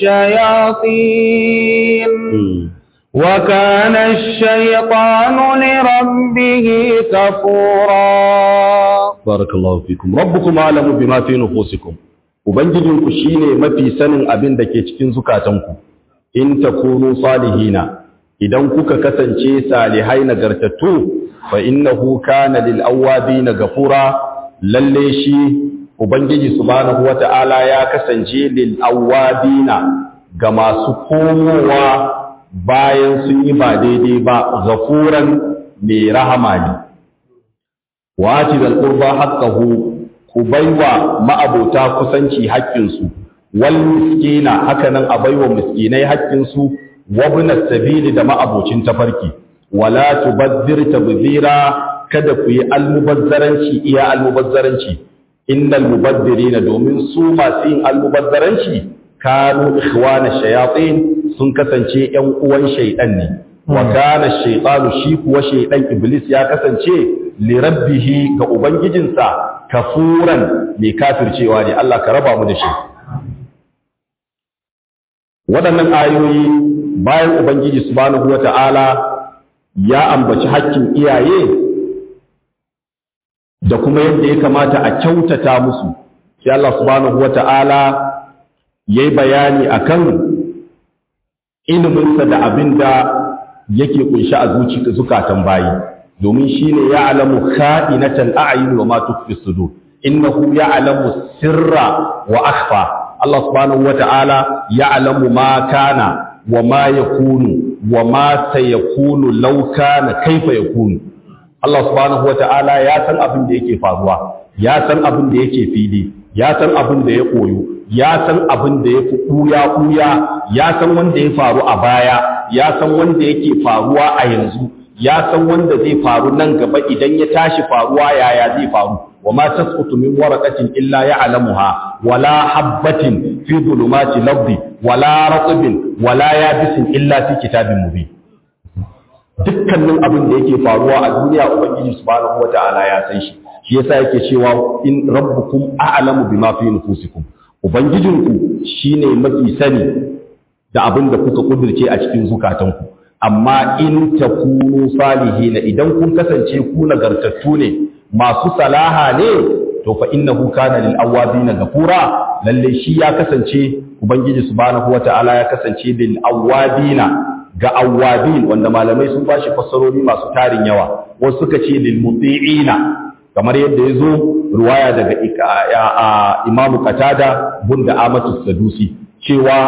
الشياطين وكان الشيطان لربه كفورا barakallahu fikum rabbukum alamu bima fi nufusikum ubangijinku shine mafi sanin abin da ke cikin zukatanku in takunu salihina idan kuka kasance salihai nagartattu fa innahu kana lil awabin gafura lalle shi ubangiji subhanahu wata'ala ya kasance lil awabina ga masu komowa bayan sun yi ba daidai ba gafuran mai rahama ne wati da qurba haqqahu ku baiwa ma'abota kusanci haƙƙinsu wal miskina hakanan a baiwa miskinai haƙƙinsu wa ibn sabili da ma'abocin tafarki wala tubazzir tabzira kada ku yi almubazzaranci iya almubazzaranci innal mubazzirina domin su masu yin almubazzaranci kanu ikhwana shayatin sun kasance ƴan uwan shaydan ne wa kana shaytanu shi kuwa shaydan iblis ya kasance lirabbihi ga ubangijinsa kafuran mai kafircewa ne Allah ka raba mu da shi waɗannan ayoyi bayan ubangiji subhanahu wata'ala ya ambaci hakkin iyaye da kuma yadda ya kamata a kyautata musu sai Allah subhanahu wata'ala yayi bayani akan iliminsa da abin da yake kunshi a zukatan bayi domin shi ne ya alamu ka'inatan a'ayin wa ma tukfi sudur innahu ya alamu sirra wa akhfa Allah subhanahu wa ta'ala ya alamu ma kana wa ma yakunu wa ma sayakunu law kana kaifa yakunu Allah subhanahu wa ta'ala ya san abin da yake faruwa ya san abin da yake fili ya san abin da ya koyo ya san abin da ya fi ɓuya ɓuya ya san wanda ya faru a baya ya san wanda yake faruwa a yanzu ya san wanda zai faru nan gaba idan ya tashi faruwa yaya zai faru wa ma tasqutu min waraqatin illa ya'lamuha wala habatin fi dhulumati lardi wala ratbin wala yabisin illa fi kitabin mubin dukkanin abin da yake faruwa a duniya ubangiji subhanahu wata'ala ya san shi shi yasa yake cewa in rabbukum a'lamu bima fi nufusikum ubangijinku shine mafi sani da abin da kuka kudirce a cikin zukatanku amma in takunu salihina idan kun kasance ku nagartattu ne masu salaha ne to fa innahu kana lil awabina ghafura lalle shi ya kasance ubangiji subhanahu wata'ala ya kasance lil awabina ga awabin wanda malamai sun bashi fassarori masu tarin yawa wasu suka ce lil muti'ina kamar yadda ya zo ruwaya daga imamu katada bunda amatu sadusi cewa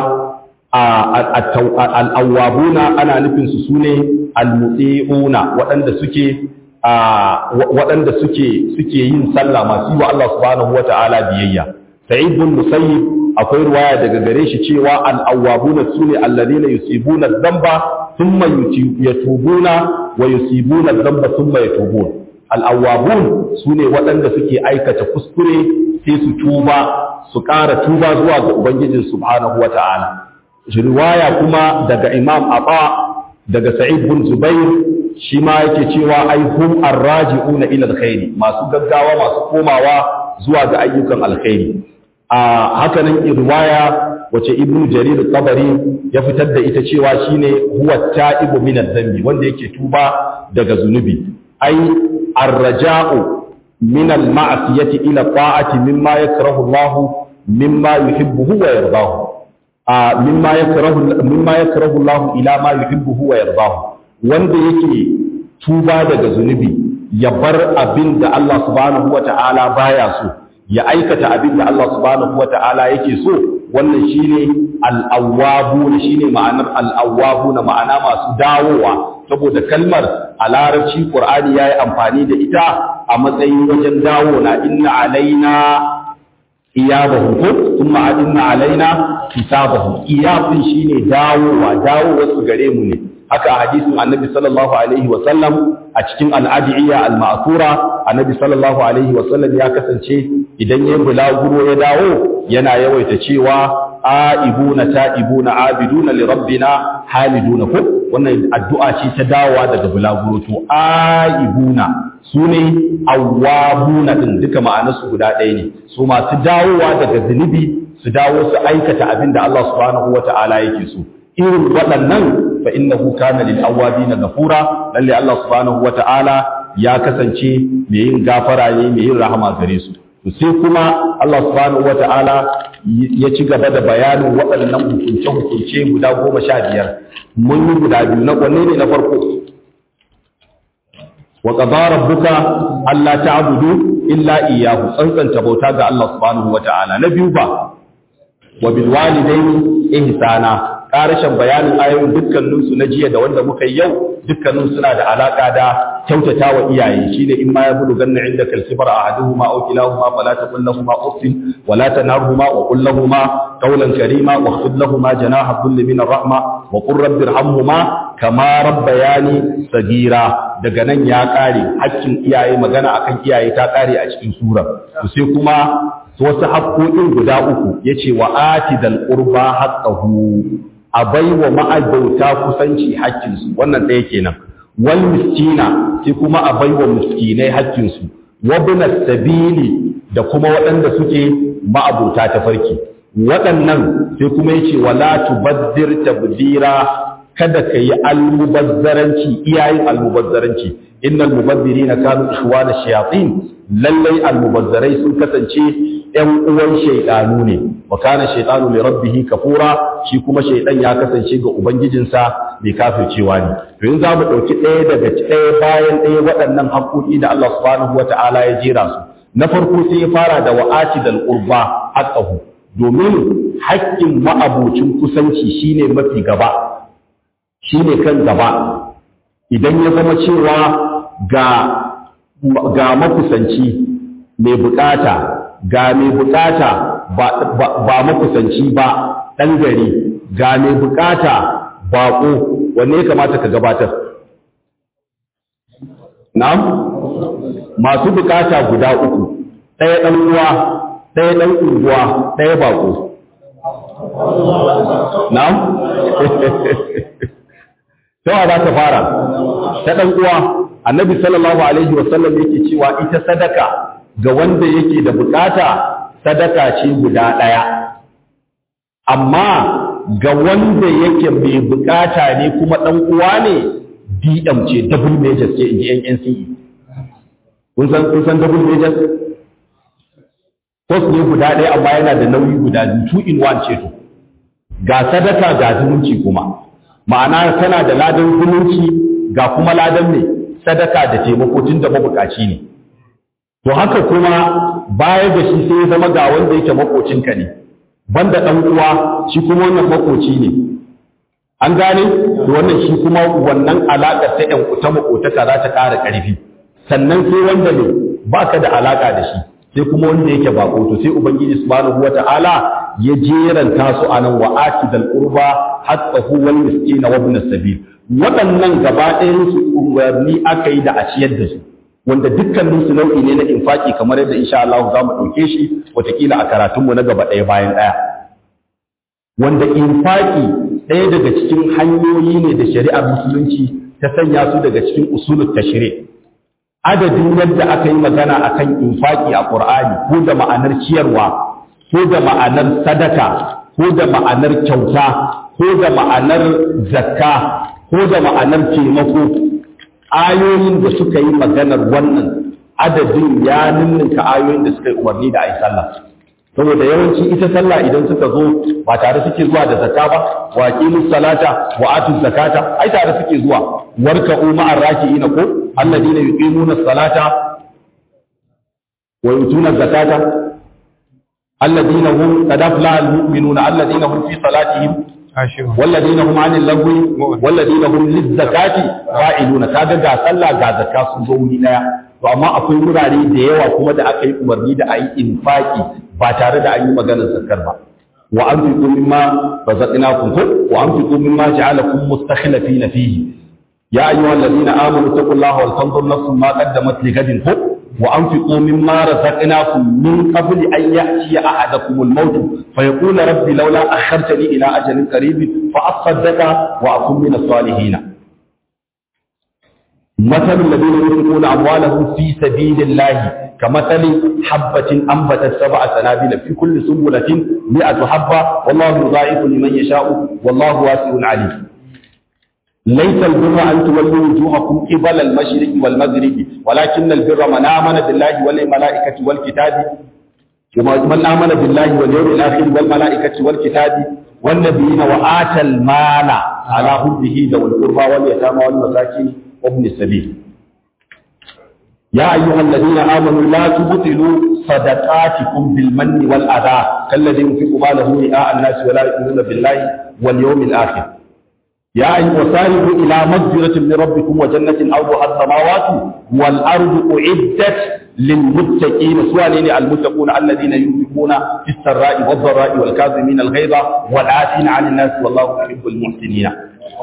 al'awwabuna ana nufinsu su ne almutsi'una waɗanda suke waɗanda suke suke yin sallah masu yi wa Allah subhanahu wa ta'ala biyayya sa'id bin musayyib akwai ruwaya daga gare shi cewa al'awwabuna su ne alladina yusibuna dhanba thumma yatubuna wa yusibuna dhanba thumma yatubun al'awwabun su ne waɗanda suke aikata kuskure sai su tuba su ƙara tuba zuwa ga ubangijin subhanahu wata'ala riwaya kuma daga imam aba daga sa'id bin zubair shi ma yake cewa ai hum arraji'una ila alkhairi masu gaggawa masu komawa zuwa ga ayyukan alkhairi a hakanan riwaya wace ibnu jarir tabari ya fitar da ita cewa shine huwa ta'ibu min adh-dhanbi wanda yake tuba daga zunubi ai arraja'u min al-ma'siyati ila ta'ati mimma yakrahu Allah mimma yuhibbuhu wa yardahu a mimma yakrahu mimma yakrahu Allah ila ma yuhibbuhu wa yardahu wanda yake tuba daga zunubi ya bar abin da Allah subhanahu wata'ala baya so ya aikata abin da Allah subhanahu wata'ala yake so wannan shine al-awwabu shine ma'anar al-awwabu na ma'ana masu dawowa saboda kalmar a larabci Qur'ani yayi amfani da ita a matsayin wajen dawo na inna alaina iyabahum ko thumma inna alaina hisabahum iyabun shine dawowa dawowa su gare mu ne haka hadisin annabi sallallahu alaihi wa sallam a cikin al'adiyya al-ma'thura annabi sallallahu alaihi wa sallam ya kasance idan yayin bulaguro ya dawo yana yawaita cewa aibuna ta'ibuna abiduna li rabbina hamiduna ko wannan addu'a ce ta dawowa daga bulaguro to aibuna sune awwabuna din duka ma'anarsu guda ɗaya ne su masu dawowa daga zunubi su dawo su aikata abin da Allah subhanahu wata'ala yake so irin waɗannan fa innahu kana lil awwabina ghafura lalle Allah subhanahu wata'ala ya kasance mai yin gafara ne mai yin rahama gare su sai kuma Allah subhanahu wata'ala ya ci gaba da bayanin waɗannan hukunce hukunce guda goma sha biyar mun yi guda biyu na wanne ne na farko wa qadara rabbuka alla ta'budu illa iyyahu tsantsanta bauta ga Allah subhanahu wata'ala na biyu ba wa bil walidaini ihsana karashin bayanin ayoyin dukkaninsu na jiya da wanda muka yi yau dukkanin suna da alaka da kyautata wa iyaye shine in ma ya bulu ganna inda kalsibar ahaduhuma aw kilahuma fala taqul lahumu uffin wala tanharhuma wa qul lahumu qawlan karima wa khfid lahumu janaha dhulli min ar-rahma wa qur rabbi irhamhuma kama rabbayani sagira daga nan ya kare hakkin iyaye magana akan iyaye ta kare a cikin sura sai kuma wasu haƙoƙin guda uku yace wa atidal qurba haqqahu a bai wa ma'abauta kusanci haƙƙinsu wannan ɗaya kenan wal miskina sai kuma a bai wa miskinai haƙƙinsu wabna sabili da kuma waɗanda suke ma'abauta ta farki waɗannan sai kuma yace wala tubaddir tabdira kada ka yi almubazzaranci iyayen almubazzaranci innal mubazzirina kanu ikhwana shayatin lallai almubazzarai sun kasance ‘yan uwan shaiɗanu ne, wa kana shaiɗanu mai rabbihi kafura, shi kuma shaiɗan ya kasance ga Ubangijinsa mai kafircewa ne. To yin za mu ɗauki ɗaya daga ɗaya bayan ɗaya waɗannan haƙoƙi da Allah subhanahu wa ta'ala ya jera su. Na farko sai ya fara da wa'aci da al'urba haƙƙahu, domin haƙƙin ma'abocin kusanci shine mafi gaba, shine kan gaba. Idan ya zama cewa ga, ga makusanci mai buƙata ga mai bukata ba makusanci ba ɗan gari ga mai bukata baƙo wanne ya kamata ka gabatar na'am masu bukata guda uku ɗaya ɗan uwa ɗaya ɗan unguwa ɗaya baƙo na'am tawa za ta fara ta ɗan uwa annabi sallallahu alaihi wasallam yake cewa ita sadaka ga wanda yake da bukata sadaka ce guda ɗaya amma ga wanda yake mai bukata ne kuma ɗan uwa ne DM ce double majors ce inji NNCE kun san kun san double majors course ne guda ɗaya amma yana da nauyi guda biyu two in one ce to ga sadaka ga zumunci kuma ma'ana tana da ladan zumunci ga kuma ladan ne sadaka da taimako tun da mabukaci ne to haka kuma baya da shi sai ya zama ga wanda yake makocinka ne banda dan uwa shi kuma wannan makoci ne an gane to wannan shi kuma wannan alaka ta ɗan ta makotaka za ta ƙara ƙarfi sannan sai wanda ne baka da alaka da shi sai kuma wanda yake bako to sai ubangiji subhanahu wata'ala ya jeranta su anan wa atidal qurba hatta huwa miskin wa ibn sabil waɗannan gaba ɗayan su umarni aka yi da a ciyar da su wanda dukkanin su nau'i ne na infaki kamar yadda insha Allah za mu ɗauke shi watakila a karatunmu na gaba ɗaya bayan ɗaya wanda infaki ɗaya daga cikin hanyoyi ne da shari'ar musulunci ta sanya su daga cikin usulul tashri adadin yadda aka yi magana akan infaki a Qur'ani ko da ma'anar ciyarwa ko da ma'anar sadaka ko da ma'anar kyauta ko da ma'anar zakka ko da ma'anar taimako ayoyin da suka yi maganar wannan adadin ya ninninka ayoyin da suka yi umarni da ayi sallah saboda yawanci ita sallah idan suka zo ba tare suke zuwa da zakka ba wa aqimus salata wa atuz zakata ai tare suke zuwa warka'u ma'ar raki'ina ko alladina yuqimuna salata wa yutuna zakata alladina hum qad aflaha almu'minuna alladina hum fi salatihim Ashiru. والذين هم عن اللغو والذين هم للزكاة فاعلون kaga ga sallah ga zakka sun zo wuri daya to amma akwai wurare da yawa kuma da aka yi umarni da ayi infaki ba tare da an yi maganar zakkar ba wa anfiqu mimma razaqnakum wa anfiqu mimma ja'alakum mustakhlifina fihi ya ayyuhalladhina amanu taqullaha wal tanzur nafsun ma qaddamat lighadin وأنفقوا مما رزقناكم من قبل أن يأتي أحدكم الموت فيقول ربي لولا أخرتني إلى أجل قريب فأصدق وأكون من الصالحين مثل الذين ينفقون أموالهم في سبيل الله كمثل حبة أنبتت سبع سنابل في كل سنبلة مئة حبة والله يضاعف لمن يشاء والله واسع عليم ليس البر أن تولوا وجوهكم قبل المشرق والمغرب ولكن البر من آمن بالله والملائكة والكتاب من آمن بالله واليوم الآخر والملائكة والكتاب والنبيين وآتى المال على حبه ذوي القربى واليتامى والمساكين وابن السبيل يا أيها الذين آمنوا لا تبطلوا صدقاتكم بالمن والأذى كالذي ينفق ماله رئاء الناس ولا يؤمنون بالله واليوم الآخر يا أيها وسارعوا إلى مغفرة من ربكم وجنة أرضها السماوات والأرض أعدت للمتقين سؤالين المتقون الذين ينفقون في السراء والضراء والكاظمين الغيظ والعافين عن الناس والله يحب المحسنين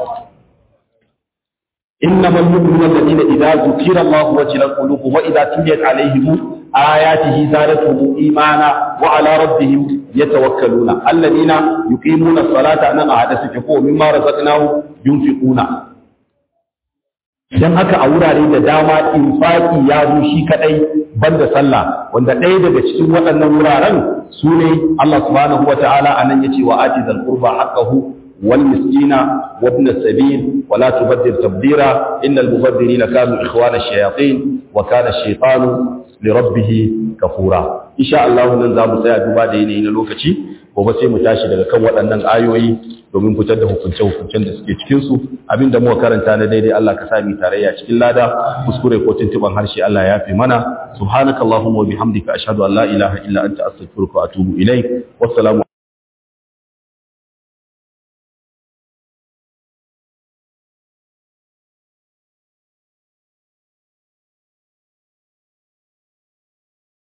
إنما المؤمنون الذين إذا ذكر الله وجلت قلوبهم وإذا تليت عليهم آياته زادتهم إيمانا وعلى ربهم يتوكلون الذين يقيمون الصلاة أنا أحدث فقوه مما رزقناه ينفقون dan haka a wurare da dama infaki ya zo shi kadai banda sallah wanda ɗaya daga cikin waɗannan wuraren su ne Allah subhanahu wa ta'ala anan yace wa ati zal qurba haqqahu wal miskina wa ibn sabil wa la tubaddir tabdira innal mubaddirina kanu ikhwana ash-shayatin wa kana ash-shaytanu li rabbih kafura insha Allah nan za mu tsaya duba da yanayi na lokaci gobe sai mu tashi daga kan waɗannan ayoyi domin fitar da hukunce-hukuncen da suke cikinsu abinda muka karanta na daidai Allah ka sami tarayya cikin lada kuskure ko tuntuban harshe Allah ya fi mana subhanakallahumma wa bihamdika ashhadu an la ilaha illa anta astaghfiruka wa atubu ilaik wassalamu